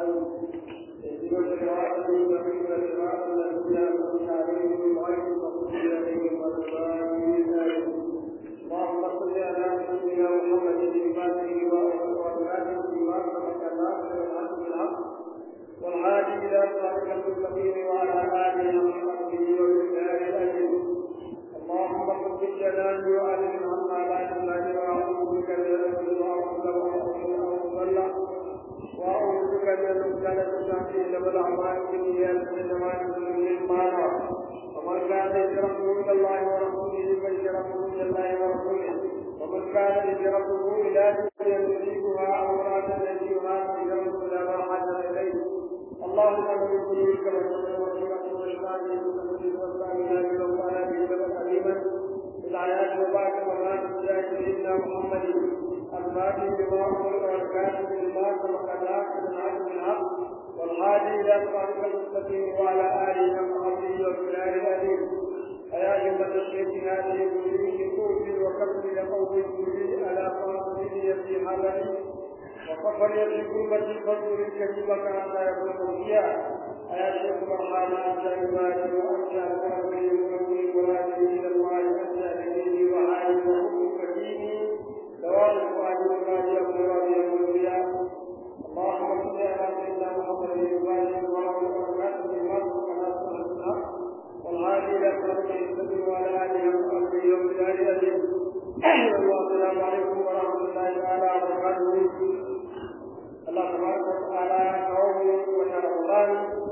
اهدنا الصراط المستقيم صراط الذين انعمت عليهم غير المغضوب عليهم ولا الضالين اللهم صل على سيدنا محمد الفاتح والكاتب بما سبق الناصر الحق بالحق والهادي الى صراط المستقيم وعلى اله وصحبه وبالله الاجر اللهم قد جلالي وعلم عما لا ينبغي واعوذ بك من الذل واعوذ واعوذ بك من المبتلى تحتي لما الاعمال بالنيات انما يكون للمعنى ومن كان هجرته الى الله ورسوله فهجرته الى الله ورسوله ومن كان هجرته الى دنيا يصيبها او امراه يجيبها فهجرته الى ما حاجه اليه اللهم من يريدك وسلم وسلم وشفاعه وسلم والسلام لو كان في سبب عليما الآيات وبعد وما تجاه سيدنا محمد الفاتح بما أمر والكاتب بما سبق الناس من عبد الحق والهادي إلى صراط المستقيم وعلى آله وصحبه وبلاد الأمين أيا أيها الشيخ هذه كله كوفي وكفي لقوم كله على قاصده في حمله وفخر يشكو مجد فضل الكريم حتى يكون فيها أيا شيخ مرحبا أنت عبادي وأنت أكرمي ومن مرادي إلى الله أنت أهلي وعالي وحب كريمي دوام الفؤاد والراجي والراجي والأنبياء اللهم صل على سيدنا محمد الفاتح ورحمة وبركاته بالمرء وعلى صحبه الحق والهادي إلى صراط المستقيم وعلى آله وصحبه وبلاد الأجل والسلام عليكم ورحمة الله تعالى وبركاته Allah tabaraka wa ta'ala kawo mu wata Ramadan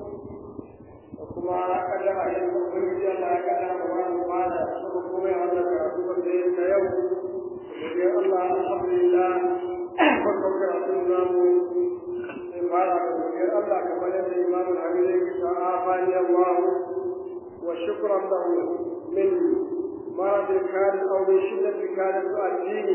da kuma kaddara yin ubangiji Allah ya kaddara mu ba mu fara kuma kuma ya Allah karatu da da ta yau da Allah alhamdulillah farkon karatu na mu sai fara da godiyar Allah kamar yadda Imam Al-Hamid ya ce afani Allah wa shukran lahu min مرض كان أو من شدة كان تؤديني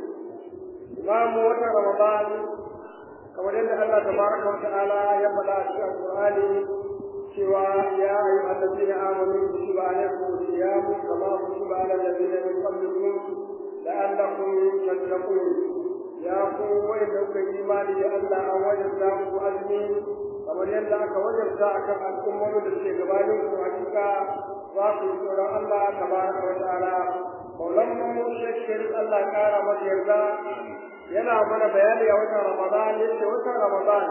إمام وتر رمضان kamar yadda Allah tabaraka wa ta'ala ya faɗa a cikin Qur'ani cewa ya ayu allazina amanu kutiba alaykum siyamu kama kutiba ala allazina min qablikum la'allakum tattaqun ya ku wanda kuka imani da Allah an wajabta muku azumi kamar yadda aka wajabta akan al'ummomin da suke gabanin ku hakika za ku yi tsoron Allah tabaraka wa ta'ala Maulan mu shekir Allah kara masa yarda yana mana bayani a watan Ramadan yace watan Ramadan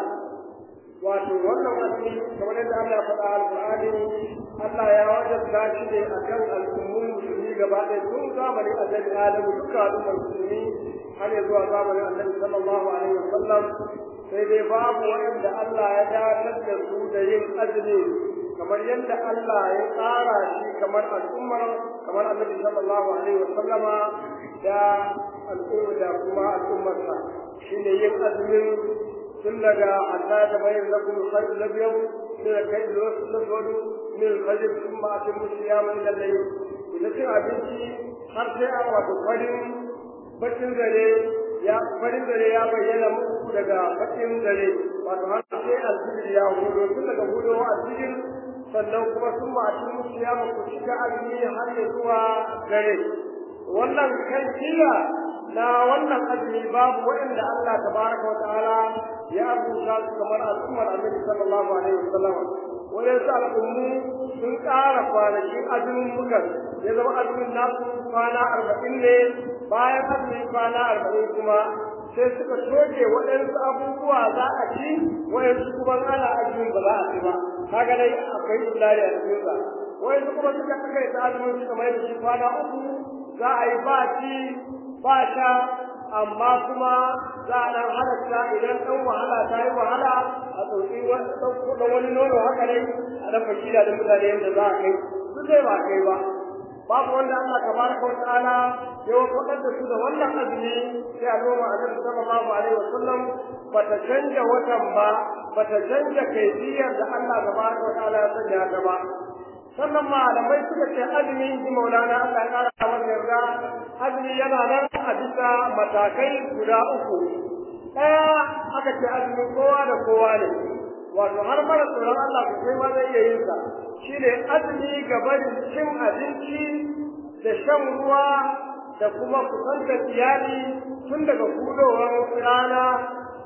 wato wannan azumi kamar yadda Allah ya faɗa alƙur'ani Allah ya wajabta shi ne akan al'ummun musulmi gaba ɗaya tun zamanin annabi Adamu duka al'ummar musulmi har ya zuwa zamanin annabi sallallahu alaihi wasallam sai dai babu wanda Allah ya dakatar da su da yin azumi kamar yadda Allah ya tsara shi kamar al'ummar kamar annabi sallallahu alaihi wasallama da al'umma da kuma al'ummarsa shine yin azumin tun daga hatta da bayan lakum al-khayr al-abyad min al-kayd al-aswad min al-fajr thumma atimmu siyama ila al-layl idan cin abinci har sai a wato farin bakin zare ya farin zare ya bayyana muku daga bakin zare wato har sai al-fajr ya hudo tun daga hudowa al-fajr sannan kuma sun ma atimmu siyama ku shiga azumi har ya zuwa dare wannan kaifiya na wannan azumi babu waɗanda Allah tabaraka wa ta'ala ya rubuta su kamar al'ummar Annabi sallallahu alaihi wasallam wadansu al'ummu sun ƙara kwanakin azumin mukan ya zama azumin nasu kwana arba'in ne bayan azumin kwana arba'in kuma sai suka toke waɗansu abubuwa za a ci waɗansu kuma ana azumin ba za a ci ba kaga dai akwai islari a cikin sa waɗansu kuma suka kai ta azumin suka mai da shi kwana uku za a yi ba ci ba sha amma kuma za a ɗan halatta idan ɗan wahala ta yi wahala a tsotsi ɗan wani nono haka dai a ɗan fakila da mutane yadda za a kai su zai ba kai ba babu wanda Allah tabaraka wa ta'ala ya wakar da su da wannan azumi sai al'umma annabi sallallahu alaihi wa sallam bata canja watan ba bata canja kaifiyar da Allah tabaraka wa ta'ala ya sanya ta ba sannan malamai suka ce azumi ji maulana Allah ya kara masa yarda azumi yana nan a bisa matakai guda uku ɗaya aka ce azumi kowa da kowa ne wato har mara tsoron Allah ku sai ma zai iya yin sa shine azumi gaban cin abinci da shan ruwa da kuma kusantar iyali tun daga hudowar rana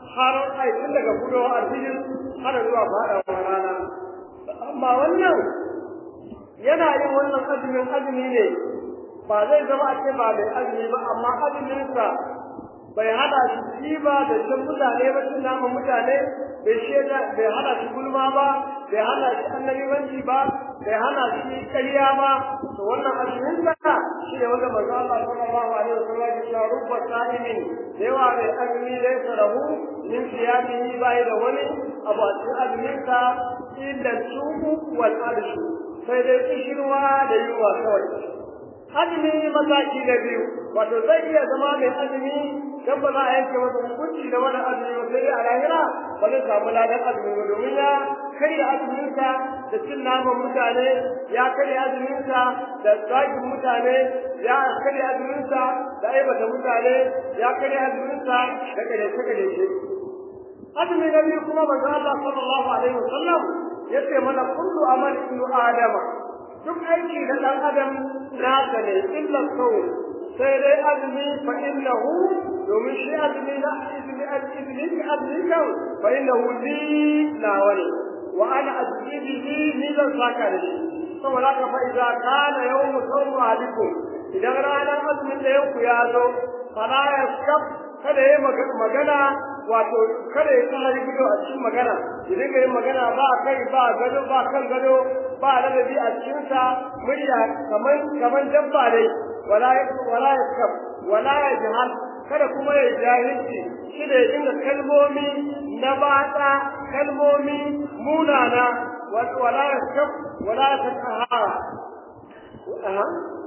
har ai tun daga gudowa alfijir har zuwa faɗawa rana amma wannan yana yin wannan azumin azumi ne ba zai zama a ce ba mai azumi ba amma azuminsa bai hada shi shi ba da shan mutane ba cin naman mutane bai shaida bai hana shi gulma ba bai hana shi annabiwanci ba bai hana shi ƙarya ba to wannan azumin sa shi ne wanda manzo Allah sallallahu alaihi wasallam ya ce rubba sa'imin da yawa mai azumi da ya rahu min siyamihi bai da wani abu a cikin azumin sa illa suku wal arshu sai dai kishirwa da yunwa kawai azumi mataki na biyu wato zai iya zama mai azumi dan ba za a yanke masa hukunci da wani azumi ba sai a lahira ba zai samu ladan azumi ba domin ya karya azuminsa da cin naman mutane ya karya azuminsa da zagin mutane ya karya azuminsa da aibata mutane ya karya azuminsa da kadaice kadaice azumi na biyu kuma manzo Allah sallallahu alaihi wasallam yace mana kullu amal ibnu adama duk aiki da dan adam nasa ne illa sawm sai dai azumi fa innahu domin shi azumi na izini al-izini ki azumi kan fa innahu li lawani wa ana azbihi ni zan saka da shi saboda haka fa idza kana yawmu sawmu alaikum idan ranar azumin da yanku ya zo fala yaskab kada yi magana wato kada ya tsara gido a cikin magana ya dinga yin magana ba kai ba gado ba kan gado ba ladabi a cikinsa murya kaman kaman dabba dai wala wala yaskab wala yajhal kada kuma ya jahilci shi da ya dinga kalmomi na batsa kalmomi munana wala yaskab wala yatakahara aha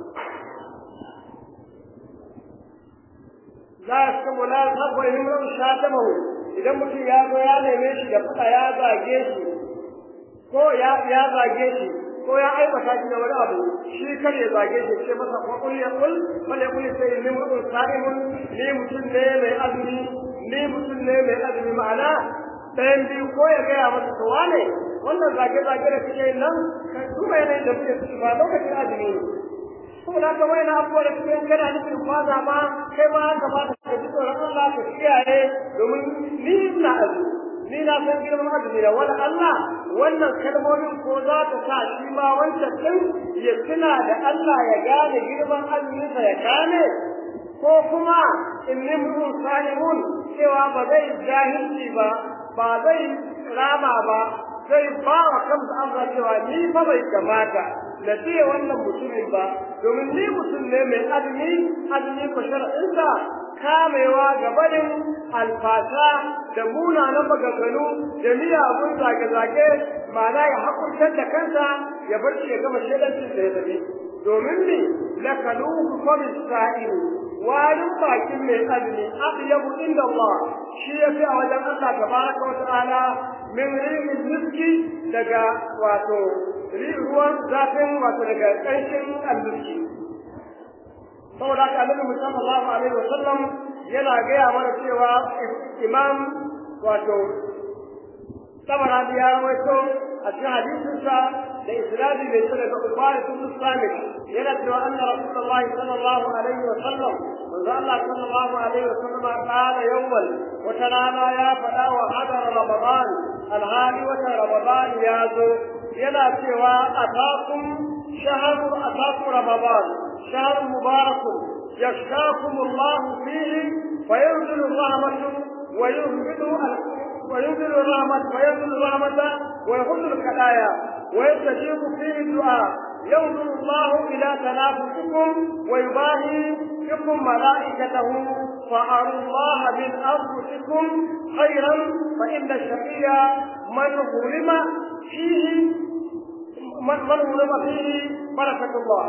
la yaskab wala yaskab wa imran shatamahu idan mutum ya zo ya neme shi da fada ya zage shi ko ya ya zage shi ko ya aibata shi da wani abu shi kar ya zage shi ce masa ko kul ya kul bal ya kul sai ni mutum sa'imun ni mutum ne mai azumi ni mutum ne mai azumi ma'ana ɗayan biyu ko ya gaya masa to wane wannan zage zage da kake yin nan ka duba yanayin da kuke ciki ba lokacin azumi ne saboda haka wani abubuwa da kuke kana nufin kwaza ma kai ma haka ba ka ji tsoron Allah ka kiyaye domin ni ina azumi ni na san girman azumi da wani Allah wannan kalmomin ko za ta sa shi ma wancan din ya tuna da Allah ya gane girman azuminsa ya gane ko kuma in nimrun salimun cewa ba zai jahilci ba ba zai rama ba zai ba wa kansa amsa cewa ni fa bai kamata na ce wannan mutumin ba domin ni mutum ne mai azumi azumi ko shar'insa kamewa ga barin alfasa da munanan maganganu da miyagun zage-zage ma'ana ya hakurtar da kansa ya bar shi ya gama shaidancin da ya tafi domin ne la kaluhu kwamin sa'iru warin bakin mai azumi aɗiyabu inda Allah shi ya fi a wajen Allah tabaraka wa ta'ala min rihin miski daga wato ruwan zafin wato daga ƙarshen alluski saboda haka annabi sallallahu alaihi wasallam yana gaya mana cewa imam wato tabarani ya rawaito a cikin hadisinsa da isnadi mai tsada ga ubari ibn samit yana cewa anna rasulullahi sallallahu alaihi wasallam manzo Allah sallallahu alaihi wasallam qala yawmal wata rana ya faɗa wa hadar ramadan alhali wata ramadan ya zo yana cewa atakum shahru atakum ramadan شهر مبارك يشتاكم الله فيه فينزل الرحمة ويهبط وينزل الرحمة وينزل الرحمة ويخذ الخلايا ويستجيب فيه الدعاء ينظر الله إلى تنافسكم ويباهي بكم ملائكته فأروا الله من أنفسكم خيرا فإن الشقي من ظلم فيه من ظلم فيه بركة الله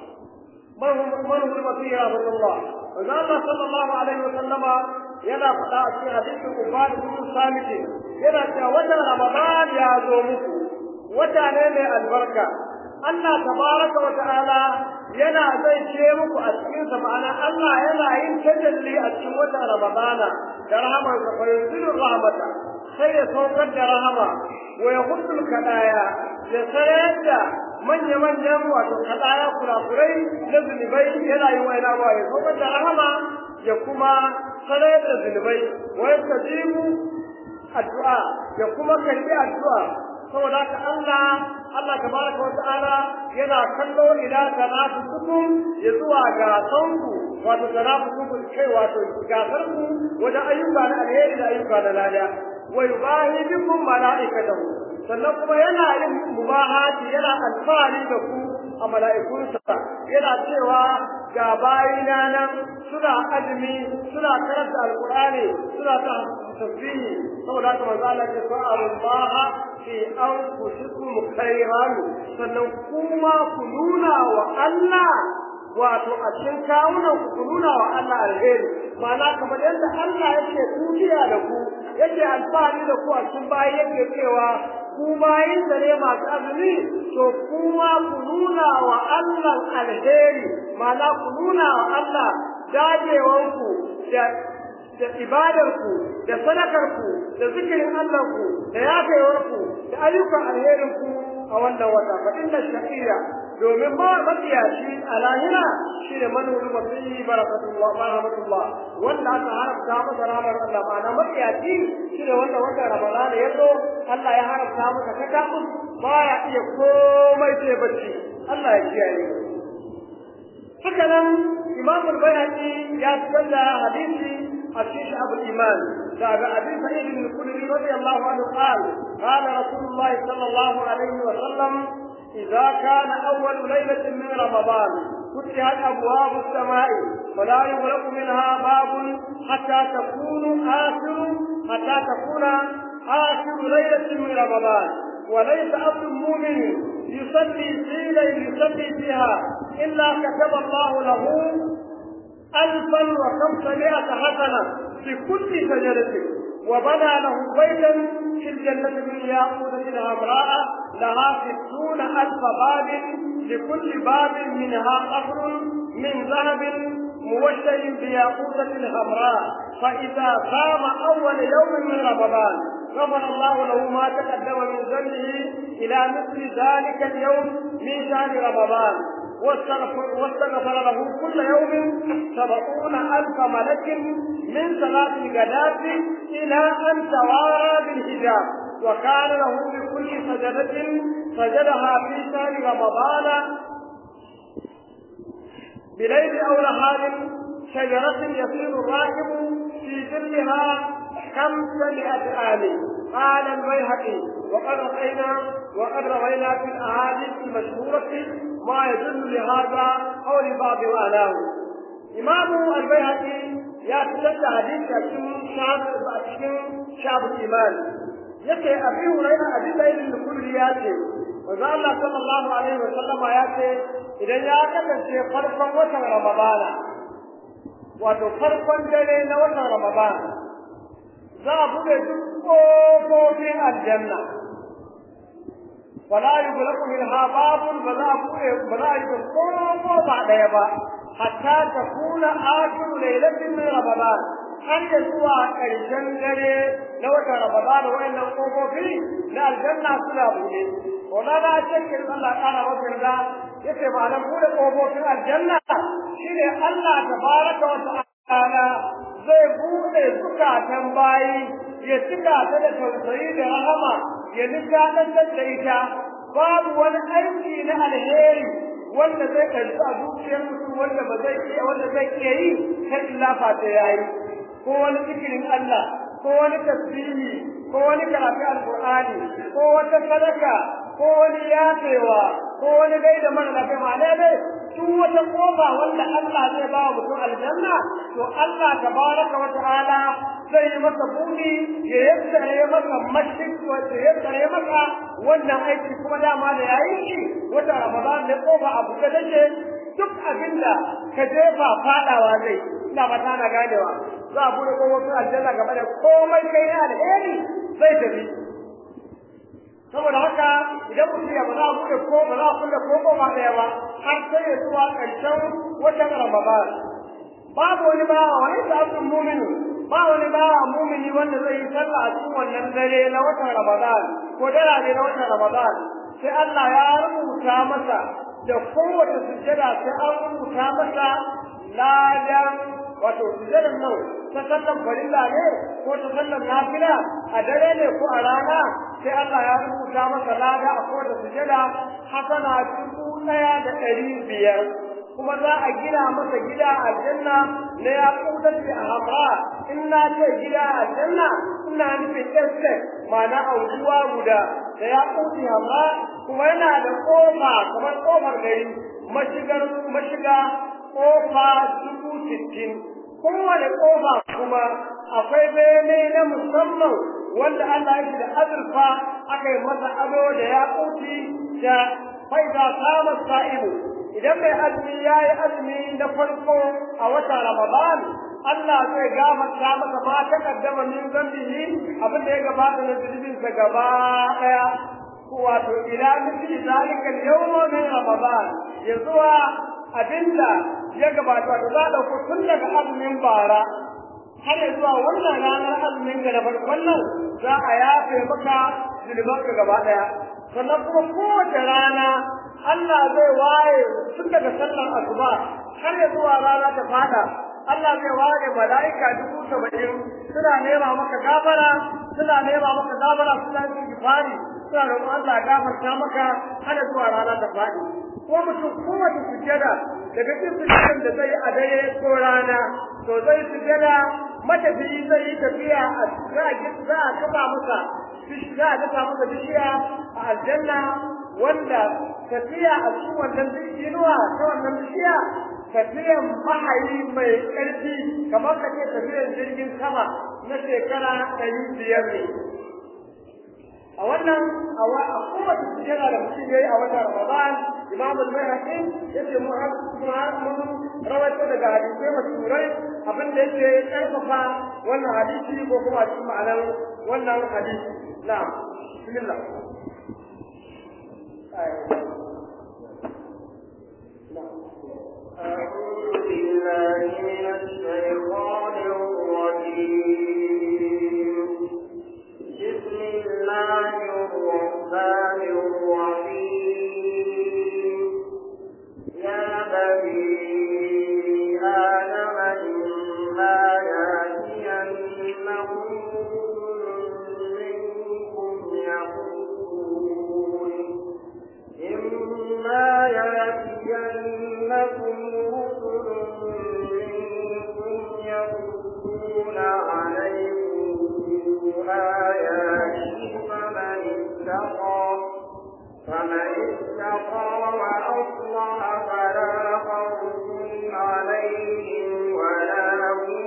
من ظلم فيه رحمة الله وقال الله صلى الله عليه وسلم yana faɗa a cikin hadisin Ubad ibn Samit yana cewa watan Ramadan ya zo muku wata ne mai albarka Allah tabaraka wa ta'ala yana zai ce muku a cikin sa ma'ana Allah yana yin tajalli a cikin watan Ramadana da rahamar sa fa yunzilu rahmata sai ya saukar da rahama wa yahudul kadaya ya sayar da manya-manyan wato kadaya kurakurai na zunubai yana yi wa yana ya saukar da rahama ya kuma sanar da zunubai wa yastajibu addu'a ya kuma karbi addu'a saboda haka Allah Allah tabaraka wata'ala yana kallo ila tanafusukum ya zuwa ga sanku wato tanafusukum kai wato gasar ku wajen ayyuka na alheri da ayyuka na lada wa yubahi bikum malaikatahu sannan kuma yana yin mubahati yana alfahari da ku a mala'ikunsa yana cewa ga bayina nan suna azumi suna karanta alqur'ani suna ta tasbihi saboda haka manzo Allah ya ce Allah fi anfusikum khairan sannan kuma ku nuna wa Allah wato a cikin kawunan ku ku nuna wa Allah alheri ma'ana kamar yadda Allah yake tukiya da ku yake alfahari da ku a cikin bayi yake cewa ku bayin da ne masu azumi to kuma ku nuna wa Allah alheri ma'ana ku nuna wa Allah dajewanku da da ibadarku da sadakarku da zikirin Allahnku da yafewarku da ayyukan alherinku a wannan wata fa inna shakira domin ba matsiyaci a lahira shi ne manuri mafi barakatullah rahmatullah wanda aka haramta masa ramar Allah ba na matsiyaci shi ne wanda wanda ramadana ya zo Allah ya haramta masa kakakun ba ya iya komai sai bacci Allah ya kiyaye haka nan imam al-bayhaqi ya tsalla hadisi a cikin abu iman daga abin sa'id bin khudri radiyallahu anhu qala qala rasulullah sallallahu alaihi wa sallam idza kana awwal laylatin min ramadan فتحت أبواب السماء فلا يغلق منها باب حتى تكون آخر حتى تكون آخر ليلة من رمضان وليس عبد مؤمن يصلي في ليل يصلي فيها إلا كتب الله له ألفا وخمسمائة حسنة في كل سجدة وبنى له بيتا في الجنة من ياقوتة حمراء لها ستون ألف باب لكل باب منها قصر من ذهب موشي بياقوتة حمراء فإذا قام أول يوم من رمضان غفر الله له ما تقدم من ذنبه إلى مثل ذلك اليوم من شهر رمضان واستغفر, واستغفر له كل يوم سبعون ألف ملك من صلاة الغداة إلى أن توارى بالحجاب وكان له بكل سجدة سجدها في شهر رمضان بليل أو نهار شجرة يصير الراكب في ظلها خمسمائة عام قال البيهقي وقد رأينا وقد روينا في الأحاديث المشهورة ما يدل لهذا أو لبعض معناه إمام البيهقي يا تجد حديث أكشن شعب أكشن شعب الإيمان yake abi hurairah abi zaid al-kulli ya ce manzo Allah sallallahu alaihi wa sallama ya ce idan ya kasance farkon watan ramadana wato farkon dare na watan ramadana za a buɗe duk ƙofofin aljanna wala yughlaqu minha babun ba za a buɗe ba za a yi ko ba ɗaya ba hatta takuna akhiru lailatin min ramadan har da zuwa ƙarshen dare na watan ramadan wayannan ƙofofi na aljanna suna buɗe Maulana Shekin Allah ƙara masa yarda yace ma'anar buɗe ƙofofin aljanna shine Allah tabaraka wa ta'ala zai bude zukatan bayi ya cika ta da tausayi da rahama ya nishaɗantar da ita babu wani aiki na alheri wanda zai karɓi a zuciyar mutum wanda ba zai iya wanda zai iya yi kar illa fata ya yi ko wani zikirin Allah ko wani tasbihi ko wani karatu alqur'ani ko wata sadaka ko wani yafewa ko wani gaida mara lafiya ma'ana dai duk wata kofa wanda Allah zai ba wa mutum aljanna to Allah tabaraka wa ta'ala zai yi masa buɗi ya yassare masa mashik ya yassare masa wannan aiki kuma dama da yayi shi wata Ramadan ne kofa a buɗe take duk abinda ka jefa fadawa zai ina ba na ganewa za a buɗe kofofin aljanna game da komai kai na alheri zai tafi saboda haka idan mutum ya ba za a buɗe ko ba za a kulle ko ba ɗaya ba har sai ya zuwa ƙarshen watan Ramadan babu wani ba wani sabon mumini ba wani ba mumini wanda zai yi sallah a cikin wannan dare na watan Ramadan ko dara ne na watan Ramadan sai Allah ya rubuta masa da kowace sujjada sai an rubuta masa ladan wato sujjadan nan ta sallan farilla ne ko ta sallan nafila a dare ne ko a rana sai Allah ya rubuta masa lada a kowace sujjada hasana dubu ɗaya da ɗari biyar kuma za a gina masa gida a aljanna na ya kudar da hamra in na ce gida a aljanna ina nufin estate ma'ana auduwa guda da ya kudi hamra kuma yana da kofa kamar kofar gari mashigar mashiga kofa dubu sittin kowane kofa kuma akwai bene na musamman wanda Allah ya da azurfa aka yi masa ado da ya kuti da faida kama sa'ibu idan mai azumi ya yi azumi na farko a wata Ramadan Allah zai gafarta masa ma ta kaddama min zambihi abin da ya gabata na zunubin sa gaba daya wato ila misli zalika al-yawma min Ramadan ya zuwa abinda ya gabata wato za da ku tun daga azumin bara har ya zuwa wannan ranar azumin ga na farkon nan za a yafe maka zunubanka gaba daya sannan kuma kowace rana Allah zai waye tun daga sallar asuba har ya zuwa rana ta fada Allah zai waye mala'ika dubu saba'in suna nema maka gafara suna nema maka gafara suna yin gifari suna roƙon Allah gafarta maka har ya zuwa rana ta fadi ko mutum kowace sujjada daga cikin sujjadan da zai a dare ko rana to zai sujjada matafiyi zai yi tafiya a za a kafa masa za a kafa masa bishiya a aljanna wanda tafiya a cikin wannan inuwa ta wannan bishiya tafiyan mahayi mai ƙarfi kamar ka ce tafiyan jirgin sama na shekara ɗari biyar ne a wannan a kowace sujjada da mutum ya yi a watan ramadan imam al-bayhaqi yace mu mun rawaito daga hadisai mashhurai abin da yake karfafa wannan hadisi ko kuma cikin ma'anar wannan hadisi na'am bismillah أعوذ بالله من الشيطان الرجيم بسم الله الرحمن الرحيم يا بني آدم إما يأتينكم منكم يقولون إما يأتينكم رسل منكم يقولون عليكم آياتي فمن اتقى فمن اتقى وأصلح فلا خوف عليهم ولا هم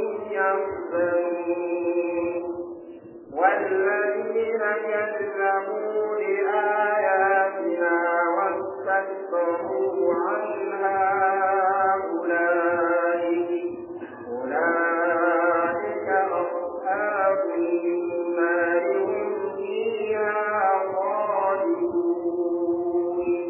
يحزنون والذين كذبوا بآياتنا واستكبروا عنها أولئك أولئك أصحاب النار هم فيها خالدون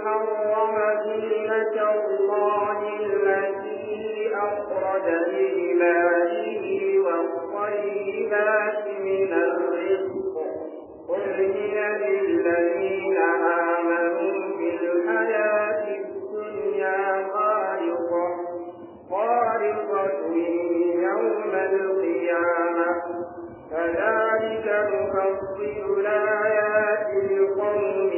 حرم زينة الله التي أخرج لعباده والطيبات من الرزق قل هي للذين آمنوا بالحياة الدنيا خالصة خالصة يوم القيامة كذلك نفصل الآيات لقوم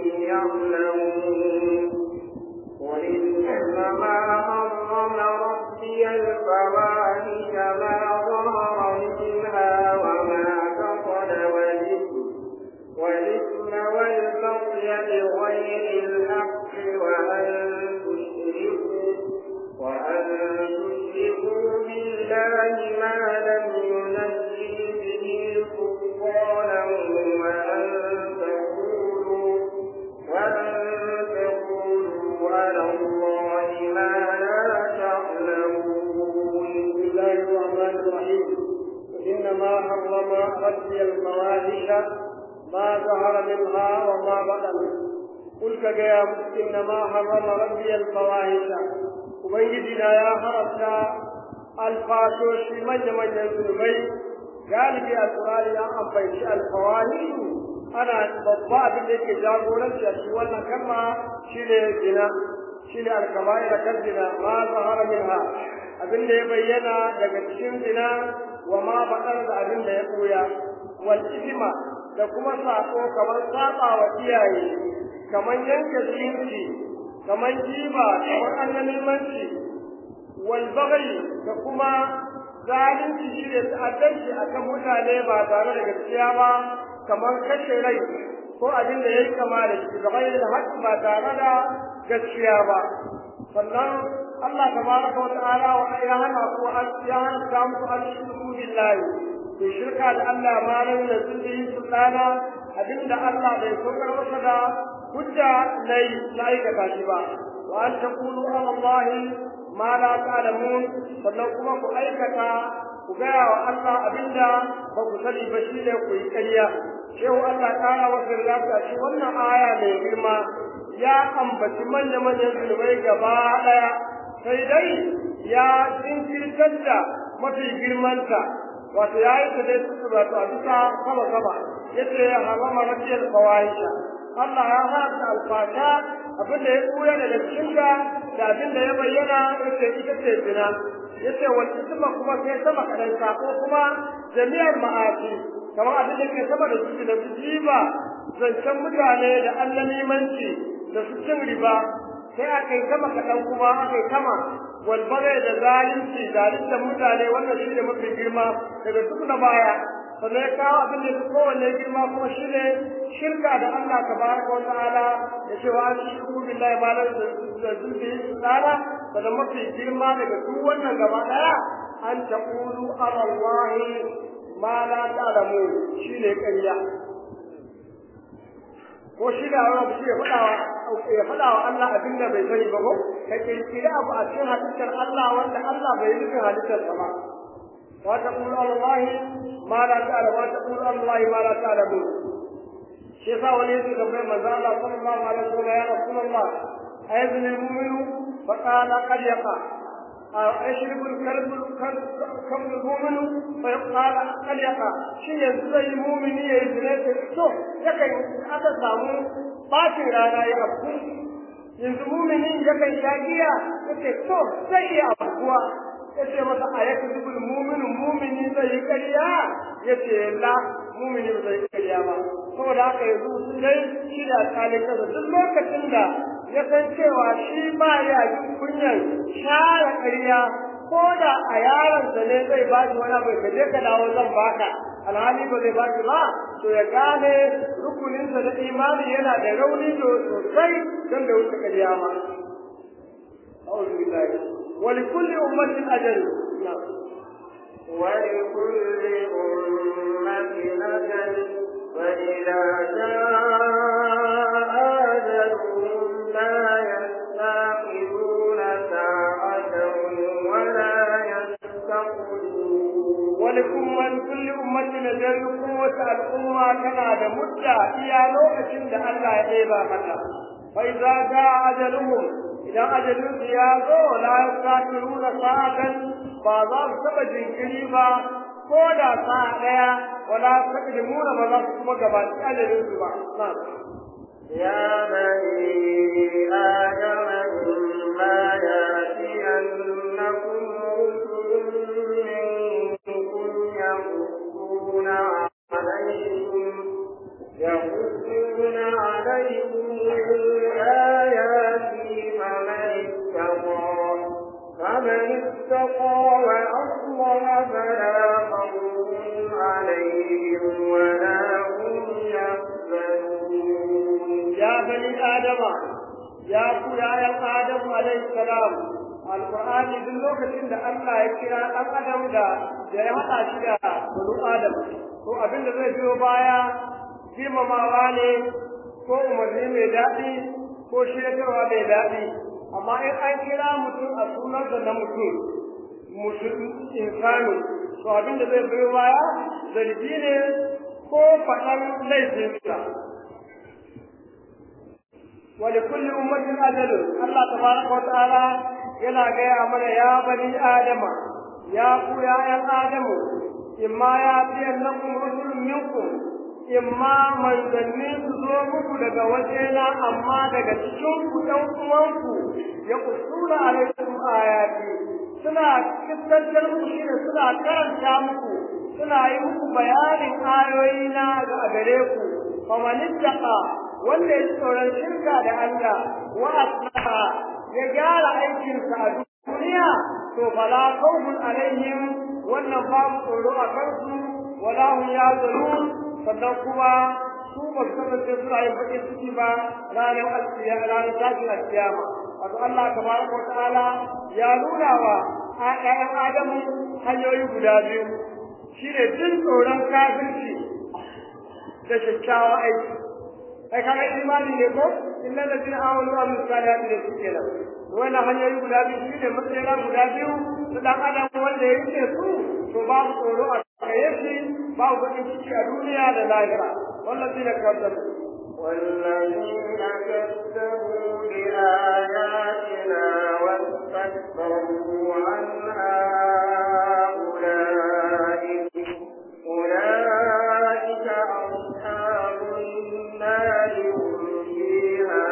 يعلمون قل إنما حرم ربي الفواحش ما ظهر منها وما بطن والإثم والإثم والبغي بغير الحق وأن تشركوا وأن تشركوا بالله ما لم ينزل به سلطانا وأن تقولوا وأن تقولوا على الله ما لا تعلمون بسم الله الرحمن الرحيم إنما حرم ربي الفواحش ما ظهر منها وما بطن قل كجا إنما حرم ربي الفواحش ubangijina ya haramta alfashoshi manya-manyan zunubai galibi alkurani ya ambaci alfawahishu ana babba abin da yake jagoranci a cikin wannan kalma shine zina shine alkabaira kan zina ma zahara minha abin da ya bayyana daga cikin zina wa ma baɗar da abin da ya ɓuya wal isma da kuma sako kamar saba wa iyaye kamar yanke zumunci kamar jiba kamar annalimanci wal baghi da kuma zalunci shi ne ta'addanci akan mutane ba tare da gaskiya ba kamar kashe rai ko abin da yayi kama da shi gaba da haƙƙi ba tare da gaskiya ba sannan Allah tabaraka wa ta'ala wa ya hana ku ya hana ta muku an shirku billahi ku shirka da Allah ma ran da zuci sultana abinda Allah bai saukar masa da hujja lai na aikata shi ba wa an taqulu ala Allah ma la ta'lamun sannan kuma ku aikata ku gaya wa Allah abinda ba ku sani ba shi ne ku yi ƙarya shehu Allah ƙara wa firdafi a shi wannan aya mai girma ya ambaci manya-manyan zunubai gaba ɗaya sai dai ya jinkirtar da mafi girmanta wato ya yi ta dai su wato a bisa sama sama yace ya harama rajiyar fawahisha Allah ya haramta alfasha abin da ya ɓuya daga cikinta da abin da ya bayyana yace ita ce zina yace wal isma kuma sai sama kadan ko kuma jami'ar ma'asi kamar abin da ke sama da su da su jiba zancen mutane da annamimanci da su cin riba sai aka yi sama kaɗan kuma aka yi sama walbare da zalunci zalunta mutane wannan shi ne mafi girma daga duk na baya sannan ya kawo abin da kowanne girma kuma shi ne shirka da Allah tabaraka wa ta'ala da cewa an shirku billahi ma la da zulfi tsara sannan mafi girma daga duk wannan gaba daya an taqulu ala Allah ma la ta'lamu shi ne ƙarya ko shi da wani shi ya faɗawa ya faɗawa Allah abin da bai sani ba ko ka kirkiri abu a cikin halittar Allah wanda Allah bai yi halittar sa ba wa taqulu Allah ma la ta'lamu wa taqulu Allah ma la ta'lamu shi yasa wani yake da mai manzo Allah sallallahu alaihi wasallam ya rasulullah ayyuhal mu'minu fa qala qad yaqa أشرب الكلب كم المؤمن فيقال قد يقع شيء يزرع المؤمن يزرع تو يكن أتا سامو باتن رانا يأبو yanzu muminin yakan sha giya yake to zai iya abuwa yace masa a yake zubul muminu mumini zai yi ƙarya yace la mumini ba zai yi ƙarya ba saboda haka yanzu sun dai shi da alƙalin kasa duk lokacin da ya san cewa shi ba ya jin kunyan share ƙarya ko da a yaronsa ne zai ba shi wani abu ka je ka dawo zan baka alhali ba zai ba shi ba to ya gane rukuninsa na imani yana da rauni sosai don da wuce ƙarya ma أعوذ بالله ولكل أمة أجل نعم ولكل أمة أجل فإذا جاء أجلهم لا يستأخرون ساعة ولا يستقدمون ولكم من كل أمة أجل قوة الأمة كان هذا مدة إيا لوكة عند الله يبا متى fa idza jaa ajaluhum idan ajalin su ya zo la yastaqiruna sa'atan ba za su taba jinkiri ba ko da sa'a daya wala taqdimuna ba za su kuma gabaci ajalin su ba يا بني آدم إما يأتينكم رسل منكم يقصون عليكم يقصون عليكم آياتي فمن اتقى فمن اتقى وأصلح فلا خوف عليهم ولا هم يحزنون يا بني آدم يا يا آدم عليه السلام alqur'ani duk lokacin da Allah ya kira dan adam da da ya hada shi da bulu adam to abin da zai biyo baya girmamawa ne ko umarni mai daɗi ko shiryatarwa mai daɗi amma in an kira mutum a sunansa na mutum mutum insani to abin da zai biyo baya zargi ne ko faɗan laifinsa ولكل أمة أجل الله تبارك وتعالى يلا جاء من يا بني آدم يا يا يا آدم إما يأتينكم رسل منكم إما من ذنين تزومكم daga wajena amma daga cikin ku ɗan uwanku ya kusura alaikum ayati suna kiskantar muku shine suna karanta muku suna yi muku bayanin ayoyina ga gare ku famanittaqa wanda ya tsoron shirka da Allah wa aslaha ya gyara aikinsa a duniya to fala khawfun alaihim wannan babu tsoro a kansu wala hum yazunun sannan kuma su ba su kasance suna yin baƙin ciki ba ranar alkiyama ranar tashin alkiyama wato Allah tabaraka wa ta'ala ya nuna wa ƴaƴan Adamu hanyoyi guda biyu shine jin tsoron kafirci da kyakkyawan aiki ai kaga imani ne ko illa ladina amanu wa amilus salihati ne suke nan wannan hanyoyi guda biyu shine matsayina guda biyu su dan adam wanda ya rike su to babu tsoro a gare shi babu bakin ciki a duniya da lahira wallazina kazzabu والذين كذبوا بآياتنا واستكبروا عنها أولئك أولئك أصحاب النار هم فيها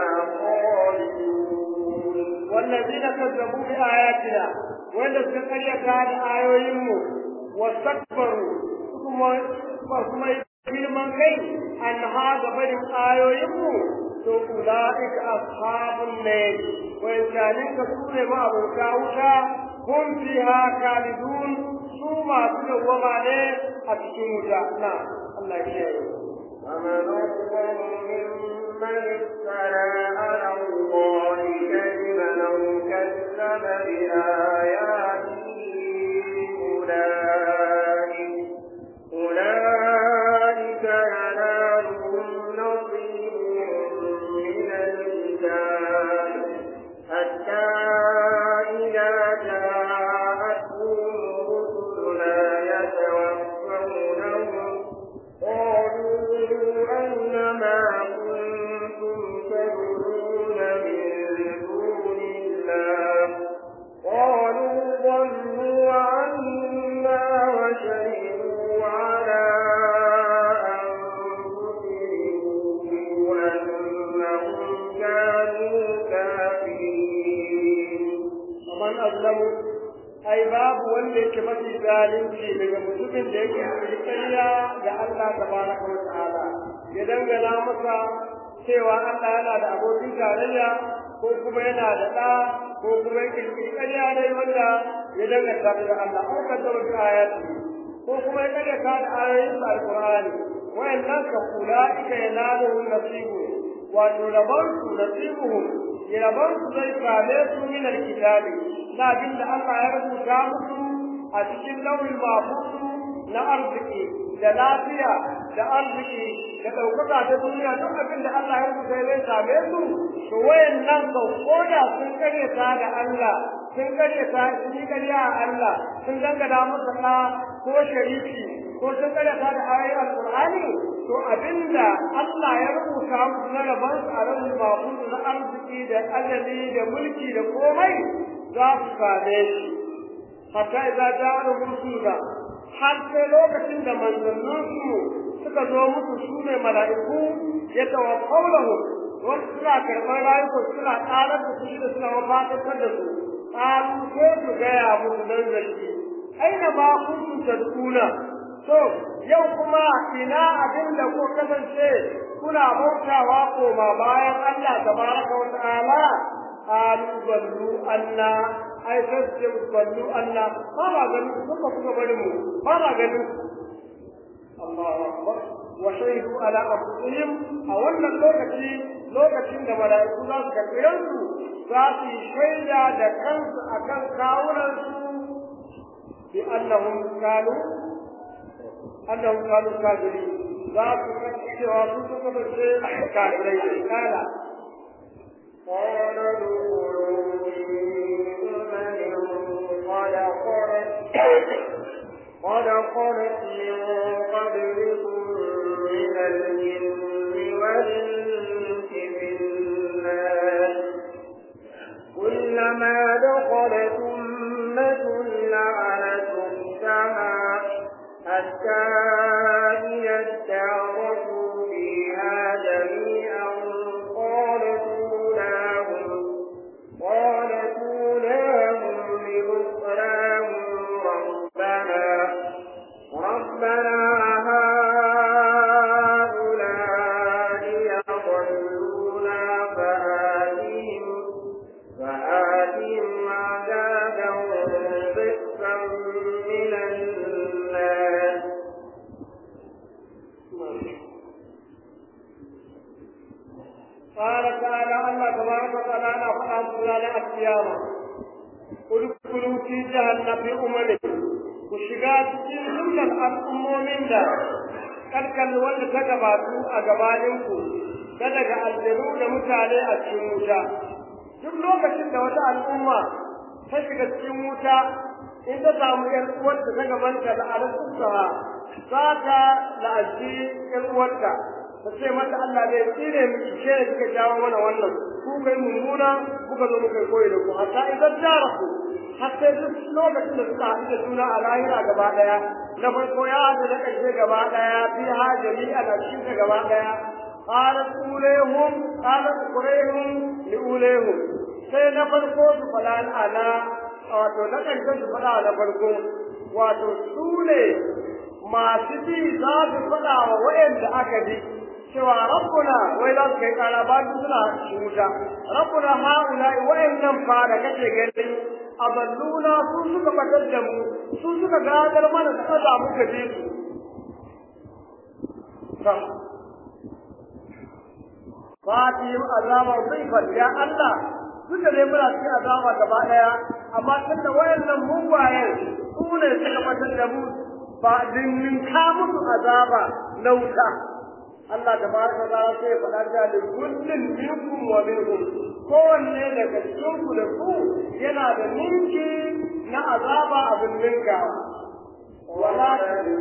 خالدون والذين كذبوا بآياتنا wanda suka karyata da ayoyinmu wastakbaru kuma kuma girman kai an haga barin ayoyinmu to ulaika ashabun nar wa yajalin ka sune ma abota wuta hum fiha khalidun su masu dawwama ne a cikin wuta na Allah ya yi ومن أظلم ممن افترى على الله كذبا أو كذب بآياته أولئك أولئك ينالهم نصيبهم من الكتاب حتى إذا جاءتهم رسلنا يتوفونهم قالوا أين ما كنتم تدعون من دون الله قالوا ضلوا عنا وشهدوا على أنفسهم أنهم كانوا كافرين ومن أظلم ai babu wanda yake mafi zalunci daga mutumin da yake kirkariya ga Allah tabaraka wa ta'ala ya dangana masa cewa Allah yana da abokin tarayya ko kuma yana da ɗa ko kuma yake kirkariya dai wanda ya danganta da Allah ko ka da wata ayati ko kuma ya kada ka da ayoyin alqur'ani wayannan ka ulaika yanaluhum nasibu wato rabansu nasibuhum rabansu zai same su min alkitabi na abin da Allah ya rubuta musu a cikin lauyin mafusu na arziki da lafiya da arziki da ɗaukaka ta duniya duk abin da Allah ya rubuta zai same su to wayannan ka koda sun karyata da Allah sun karyata sun yi karya a Allah sun dangana masa ɗa ko shariki ko sun karyata da ayoyin alqur'ani to abinda Allah ya rubuta musu na rabon su a ran mahfuz na arziki da ajali da mulki da komai za su same shi hatta idza ja'a rusula har sai lokacin da manzanninsu suka zo musu su ne mala'iku ya tawaffaulamu wasu suna karɓar rayukan suna ƙarar da su da suna mafatakar da su ƙaru ko su gaya musu nan zargi aina ma kuntum tad'una to yau kuma ina abin da ko kasance kuna bautawa koma bayan Allah tabaraka wa ta'ala qalu ballu anna ai sai ballu anna ba ba ganin kuka kuka bari mu ba ba ganin Allahu akbar wa shahidu ala anfusihim a wannan lokaci lokacin da mala'iku za su karɓi ransu za su yi shaida da kansu akan kawunansu bi annahum kanu annahum kanu kafirin za su kasance cewa su suka kasance kafirai kala قال ادخلوا في أمم قد خلت قد خلت من قبلكم من الجن والإنس في النار كلما دخلت أمة لعنت أختها حتى إذا اداركوا فيها جميعا قالت أولاهم قالت أولاهم لأخراهم ربنا ربنا هؤلاء يضلونا فآتهم فآتهم عذابا ضعفا من الناس قال تعالى الله تبارك وتعالى فأم سلالة القيامة ادخلوا في جهنم في أمم وشغات في جملة الأمم من ذا karkan wanda ta gabatu a gabaninku ta daga aljanu da mutane a cikin wuta duk lokacin da wata al'umma ta shiga cikin wuta in ta samu ‘yan uwarta ta gabanta da alaƙusa za ta la'aji ‘yan uwarta ta ce mata Allah zai tsire miki ke da kika jawo mana wannan ku kai mummuna kuka zo muka koyi da ku hatta idan jara ku har sai duk lokacin da suka haɗu da juna a lahira gaba ɗaya na farko ya haɗu da ƙarshe gaba ɗaya fi ha jami'a na cikin ta gaba ɗaya قالت أوليهم قالت قريهم لأوليهم sai na farko su faɗa ana wato na ƙarshen su faɗa na farko wato su ne masu ji za su faɗa wa wayanda aka bi cewa rabbuna wai za su kai ƙara ba su suna shi wuta rabbuna haula wayannan fa da kake gani aballuna su suka batar da mu su suka gadar mana da kaza muka bi su fatihim azabar zaifar ya Allah duk da dai muna cikin azaba gaba daya amma tun da wayannan mugayen su ne suka batar da mu ba dinnin ka musu azaba na wuta Allah da baraka da sai faɗa da da kullun minkum wa minhum kowanne daga cikin ku da ku yana da ninki na azaba abin ninka wala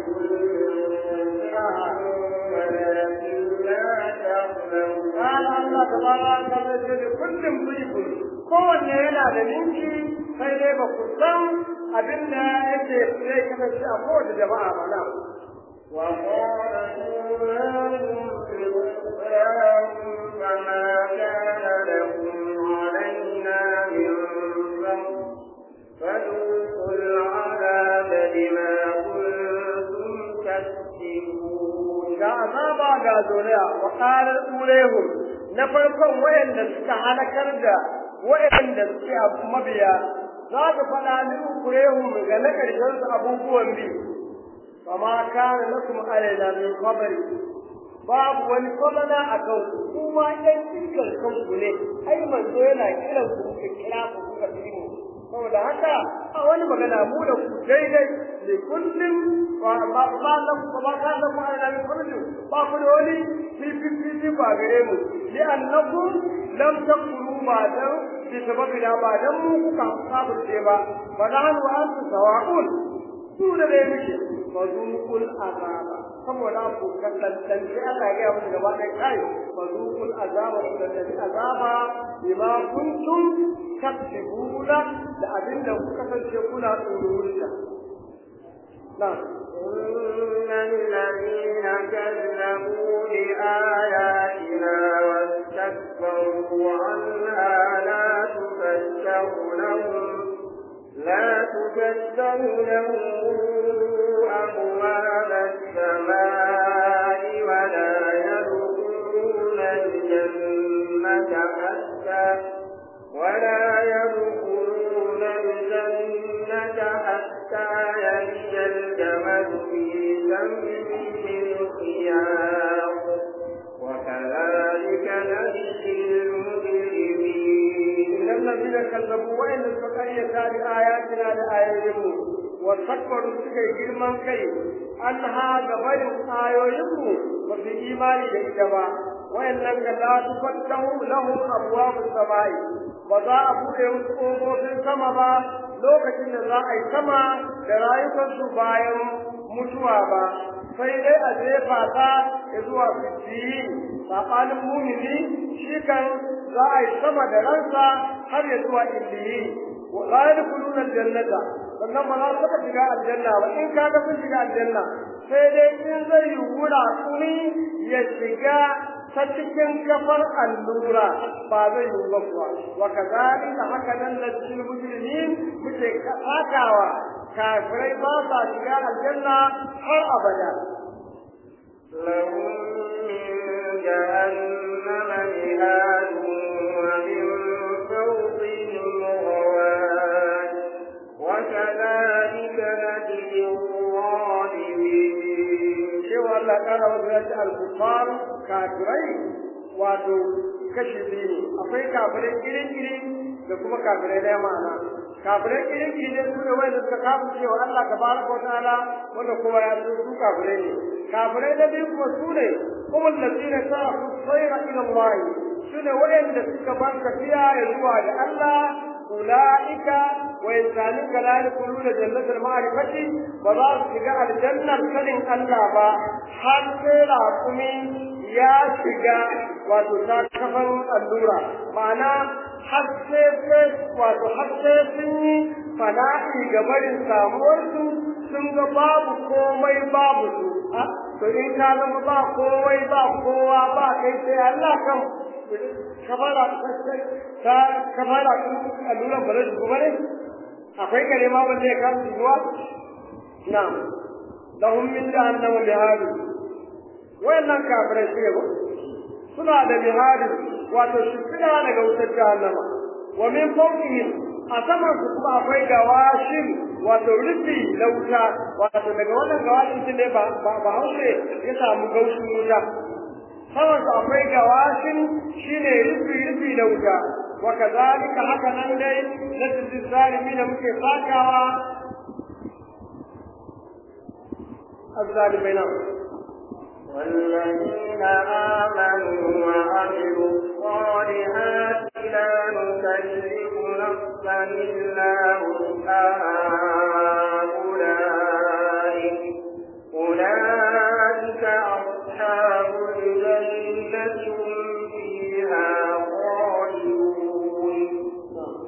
قال الله تبارك وتعالى كل ضيف kowanne yana da ninki sai dai ba ku san abin da yake zai kasance a kowace jama'a ba na وقال أولاهم لأخراهم فما كان لكم علينا من فضل فذوقوا العذاب بما كنتم تكسبون ga azaba ga zuriya wa qalar ulehum na farkon wayanda suka halakar da wayanda suke mabiya za ka faɗa min kurehum ga na ƙarshen su abubuwan bi kama kana lakum alaina min qabri babu wani kwamana a kan kuma ɗan cikin kanku ne ai manzo yana kiran ku ka kira ku kuka fi mu saboda haka a wani magana mu da ku daidai ne kullum ba ba ba nan ba ba ka da mai da kullum ba ku da wani fififi ba gare mu li annakum lam takunu ma dan bi sababi da ba dan mu kuka sabunce ba fa nahnu antu sawa'un su da dai muke fa zuqul azaba saboda ku kallan dan sai Allah ya ga musu gaba ɗaya kai fa zuqul azaba ku da azaba bima kuntum taksibuna da abinda kuka kasance kuna tsoron نعم إن الذين كذبوا بآياتنا واستكبروا عنها لا تفتح لهم لا تفتح لهم أبواب السماء ولا يدخلون الجنة حتى ولا يدخلون الجنة حتى يلج الجمل في سم الخياط وكذلك نجزي المجرمين إن الذين كذبوا وإن الفقرية بآياتنا لآياتهم واستكبروا سكي جرمان كي أنها غير آيوهم وفي إيمان جيدما وإن لم لا تفتح لهم أبواب السماء وذا أبو يمسكوا في السماء lokacin da za a yi sama da rayukansu bayan mutuwa ba sai dai a jefa ta ya zuwa fitiyi saɓanin mumini shi kan za a yi sama da ransa har ya zuwa indiyi la yadkhuluna aljannata sannan ba za su taɓa shiga aljanna ba in kaga sun shiga aljanna sai dai in zai yi wura kuni ya shiga ta cikin kafar allura ba zai yi ba kuwa wa kazalika haka nan da cikin mujrimin muke sakawa kafirai ba sa shiga aljanna har abada لهم من جهنم مهاد ومن فوقهم غواش وكذلك نجزي الظالمين cewa Allah kana wasu yace al-kufar kafirai wato kashi biyu akwai kafirai iri-iri da kuma kafirai na ma'ana kafirai iri-iri ne su ne wanda suka kafin cewa Allah tabaraka wa ta'ala wanda kuma ya so su kafirai ne kafirai na biyu kuma su ne kuma lazina ta sayra ila Allah su ne wanda suka bar tafiya ya zuwa da Allah أولئك وإنسانك لا يدخلون جنة المعرفة ولا شجاع الجنة كلم الله با حتى لا يا شجاع وتتكفن اللورة معنى حتى وتحتى سني فنائي قبل سامورسو sun ga babu komai babu su to in ka zama ba komai ba kowa ba kai sai Allah kan kafara ta kafara alluran ba zai kuma ne akwai kare ma wanda ya kama zuwa na'am lahum min jahannam bihadu wayannan kafirai su yabo suna da bihadu wato shifina daga wutar jahannama wa min fawqihim a saman su kuma akwai gawashin wato rufi na wuta wato daga wannan gawashin ne ba ba haushe ya samu gaushin wuta saman su akwai gawashin shine rufi rufi na wuta wa kazalika haka nan dai na tsitsin zalimi da muke sakawa الظالمين والذين آمنوا وعملوا الصالحات لا نكلف نفسا إلا وسعها أولئك أولئك أصحاب الجنة هم فيها خالدون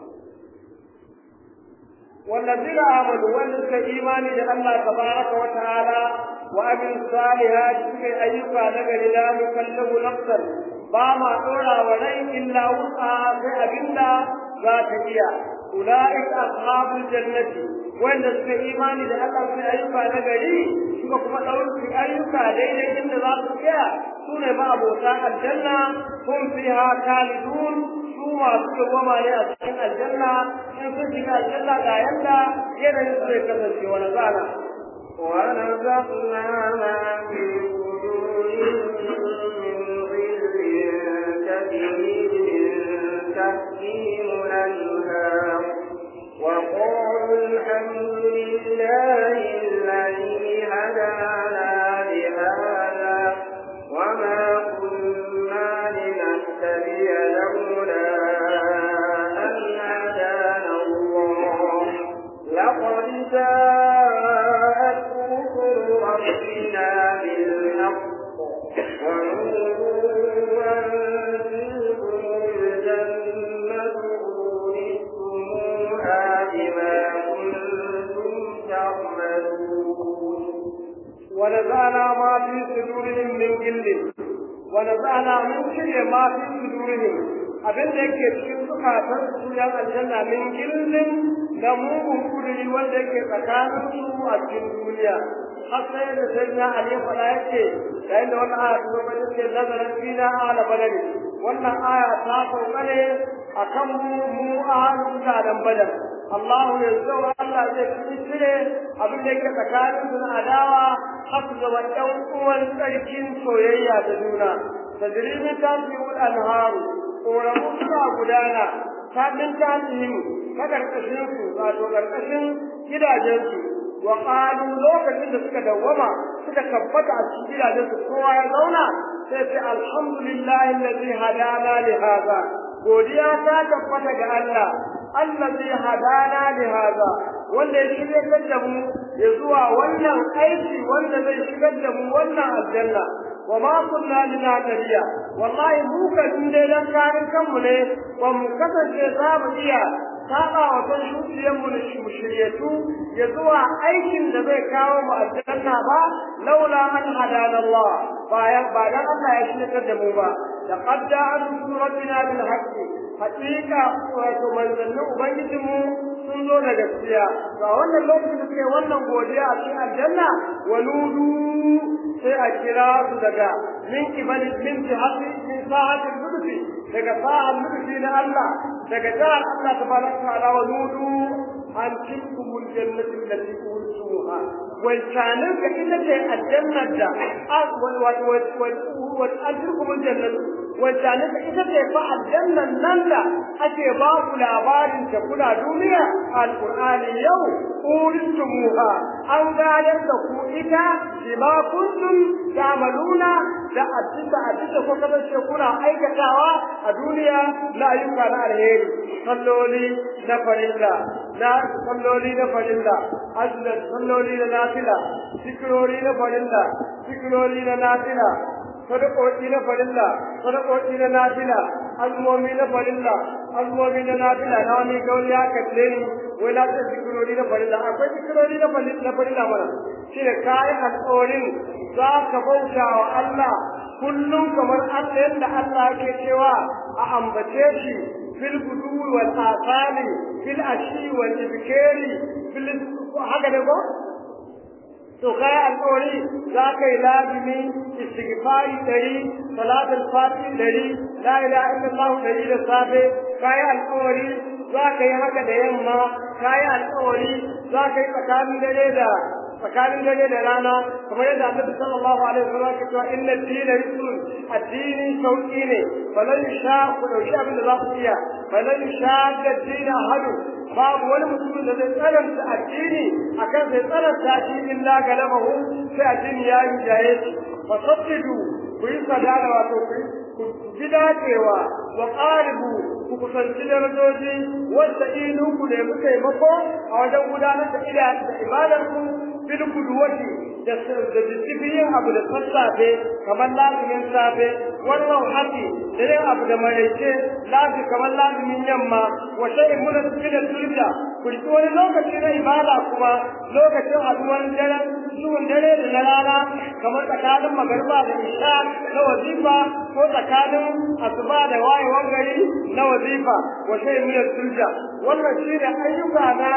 والذين آمنوا والذين إيمان الله تبارك وتعالى وأمن الصالحات في أيها نجل لا نكلف نفسا باما أولى ولي إلا وسعها في أبنا ذات هي أولئك أصحاب الجنة وإن في إيمان الله في أيها نجل suka kuma ɗauki ayyuka daidai inda za su tsaya su ne ma abota aljanna kun fiha kalidun su masu dawwama ne a cikin aljanna in sun shiga aljanna ga yanda yanayin su zai kasance wani zana ونزعنا ما في صدورهم من غل تجري من تحتهم الأنهار وقالوا الحمد لله الذي هدانا لهذا وما كنا لنهتدي لولا أن هدانا الله لقد جاء gillin wa nazana mun cire ma fi sudurihim abin da yake cikin zukatan su yan aljanna min gillin da mugun kuduri wanda yake tsakanin su a cikin duniya har sai da sai na ali fada yake yayin da wannan aya ta zo ba take nazarin fina ala badari wannan aya ta sauka ne akan mu mu ahalu mutanen badar Allah ya zo Allah zai cire abin da yake tsakanin su na adawa har su zama ɗan uwan tsarkin soyayya da juna tajribi ta fi anharu ƙoramu suna gudana ta min tasihim ta ƙarƙashin su wato ƙarƙashin gidajensu wa qalu lokacin da suka dawwama suka tabbata a cikin gidajensu kowa ya zauna sai ce alhamdulillahi allazi hadana li hadha godiya ta tabbata ga Allah allazi hadana li hadha wanda ya shirya da mu ya zuwa wannan aiki wanda zai shigar da mu wannan aljanna wa ma kunna linahtadiya wallahi mu kan dai dan karin kanmu ne ba mu kasance za mu iya saba wa kan shuciyan mu na shiryatu ya zuwa aikin da zai kawo mu aljanna ba laula an hadana Allah bayan ba dan Allah ya shirya da mu ba laqad ja'a rabbina bil haqqi haqiqa wato manzannin ubangijinmu sun zo da gaskiya ga wannan lokacin da suke wannan godiya a cikin aljanna wa nudu sai a kira su daga min kibali min jihati min sa'atil lutfi daga sa'al lutfi na Allah daga jihar Allah tabaraka ta'ala wa nudu an tilkumul jannati allati urtumuha wal kanin ka ita ce aljanna da wa wa wa an tilkumul jannati wal kanin ka ita ce fa aljannan nan da ake ba ku labarin ta kula duniya alqur'ani yau urtumuha an gadar da ku ita bima kuntum ta'maluna da addinda addinda ko kasance kuna aikatawa a duniya na ayyuka na alheri salloli na farilla na salloli na farilla azza salloli na nafila zikirori na farilla zikirori na nafila sadakoki na farilla sadakoki na nafila azmomi na farilla azmomi na nafila na wani gauri ya kalle ni wai na ce zikirori na farilla akwai zikirori na farilla na farilla mana shi ne kayan alƙawarin za ka bauta wa Allah kullum kamar Allah yadda Allah yake cewa a ambace shi fil gudu wal asali fil ashi wal ibkari fil haka ne ko to kai alƙawari za ka yi lazimi istighfari dari salatul fati dari la ilaha illallah dari da safe kai alƙawari za ka yi haka da yamma kai alƙawari za ka yi tsakanin dare da tsakanin dare da rana kamar yadda annabi sallallahu alaihi wasallam ke cewa inna dina yusrun addini sauki ne falan sha ku dauki abin da za ku iya falan sha da dina hadu babu wani mutumin da zai tsananta addini akan zai tsananta shi illa galabahu sai addini ya yi jaye shi fasaddidu ku yi sadada wato ku bi dacewa wa qaribu ku kusanci darajoji wanda inu ku nemi taimako a wajen gudanar da ibadar ku bil kuduwati da da yin abu da sassafe kamar lazumin safe wannan haƙi da yin abu da maraice lafi kamar lazumin yamma wa shay'in mun da turja ku riki wani lokaci na ibada kuma lokacin haduwar daren zuwan dare da na rana kamar tsakanin magarba da isha na wazifa ko tsakanin asuba da wayewar gari na wazifa wa shay'in mun turja wannan shine ayyuka na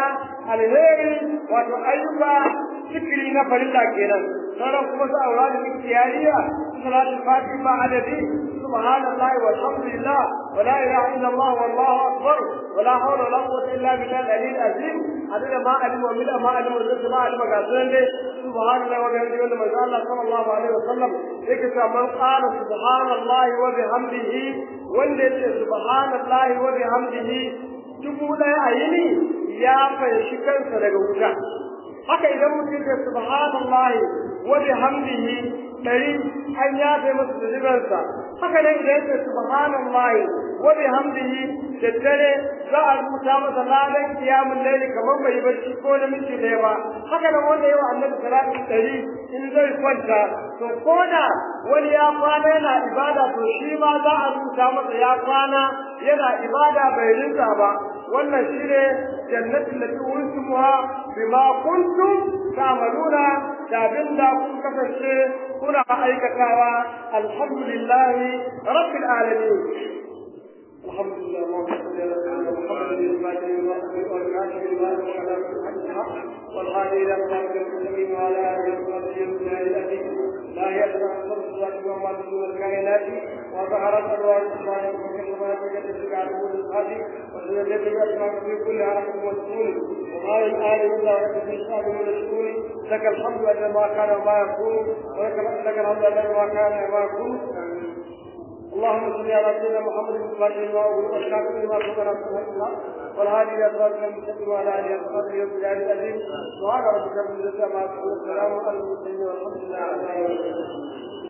alheri wato ayyuka zikiri na farilla kenan sauran kuma su aura da ikhtiyariya salatul fatih ba adadi subhanallahi walhamdulillah wala ilaha illa allah wallahu akbar wala hawla wala quwwata illa billahi al-aliyyil azim adada ma alima wa bila ma alima wa zikra ma alima ga sunan dai subhanallahi wa bihamdihi wanda manzo Allah sallallahu alaihi wasallam yake cewa man qala subhanallahi wa bihamdihi wanda yace subhanallahi wa bihamdihi dubu ɗaya a yini ya fanshi kansa daga wuta haka idan mutum ya subhanallahi wa bihamdihi dari an yafe masa zunubansa haka nan idan ya subhanallahi wa bihamdihi da dare za a rubuta masa ladan kiyamun laili kamar bai barci ko da miki ɗaya ba haka nan wanda yawa annabi salatu dari in zai kwanta to ko da wani ya kwana yana ibada to shi ma za a rubuta masa ya kwana yana ibada bai rinka ba wannan shine jannatin da tuwuntumuha bima kuntum ta'maluna da abinda kun kasance kuna aikatawa alhamdulillahi rabbil alamin الحمد لله اللهم صل على سيدنا محمد الفاتح لما أغلق والكاتب لما سبق الحق والهادي إلى صراط المستقيم وعلى آله وصحبه وسلم لا يدرى أكثر الصلاة وما دون الكائنات وظهرت أنواع الإسلام وكما تجد على أول الهادي وسجدت بأسماء في كل حركة مسؤول وقال الآن إلا وقت الإسلام من الشؤون لك الحمد أجل ما كان وما يكون ولك لك الحمد أجل ما كان وما يكون اللهم صل على سيدنا محمد الفاتح لما أغلق والكاتب لما سبق نفسه الله والهادي إلى صراط المستقيم وعلى آله وصحبه وسلم العزيز سبحان ربك رب العزة عما يصفون والسلام على المرسلين والحمد لله رب العالمين